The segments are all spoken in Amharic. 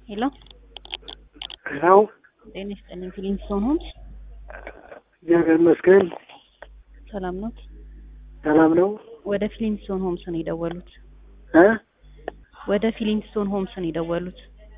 ሄሎ ነው ጤና ይስጥልኝ። ፊሊንግስቶን ሆምስ እግዚአብሔር ይመስገን ሰላም ኖት? ሰላም ነው ወደ ፊሊንግስቶን ሆምስ ነው የደወሉት። እ ወደ ፊሊንግስቶን ሆምስ ነው የደወሉት።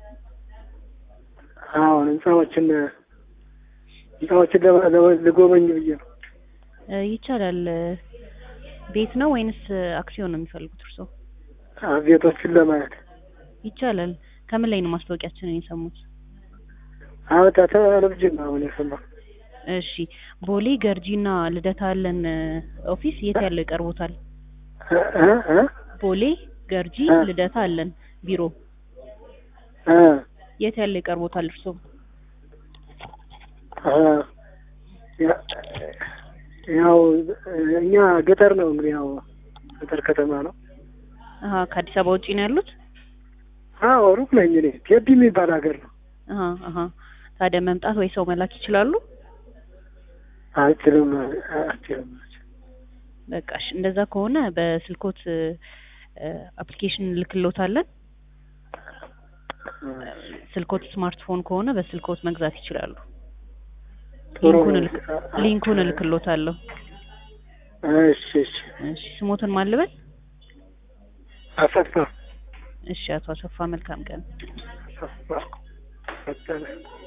አሁን ህንፃዎችን ህንፃዎችን ለማ- ለማ- ልጎበኝ ብዬ ነው እ ይቻላል። ቤት ነው ወይንስ አክሲዮን ነው የሚፈልጉት እርስዎ? አ- ቤቶችን ለማየት ይቻላል። ከምን ላይ ነው ማስታወቂያችንን የሰሙት? አመጣ ቴሌቪዥን ነው አሁን የሰማሁ እሺ ቦሌ ገርጂና ልደታ ያለን ኦፊስ የት ያለው ይቀርቦታል? እ እ እ ቦሌ ገርጂ እ ልደታ አለን ቢሮ እ የት ያለው ይቀርቦታል እርስዎ? አ ያ- ያው እኛ ገጠር ነው እንግዲህ ያው ገጠር ከተማ ነው አሀ ከአዲስ አበባ ውጪ ነው ያሉት? አዎ ሩቅ ነኝ እኔ ቴዲ የሚባል ሀገር ነው አሀ አሀ ታዲያ መምጣት ወይ ሰው መላክ ይችላሉ? አልችልም አልችልም በቃ እሺ፣ እንደዛ ከሆነ በስልኮት አፕሊኬሽን ልክሎታለን። ስልኮት ስማርትፎን ከሆነ በስልኮት መግዛት ይችላሉ። ጥሩ ሊንኩን ነው እልክ ሊንኩን እልክሎታለሁ። እሺ እሺ እሺ ስሞትን ማልበል? አሰፋ እሺ አቶ አሰፋ መልካም ቀን። አሰፋ ፈጠነ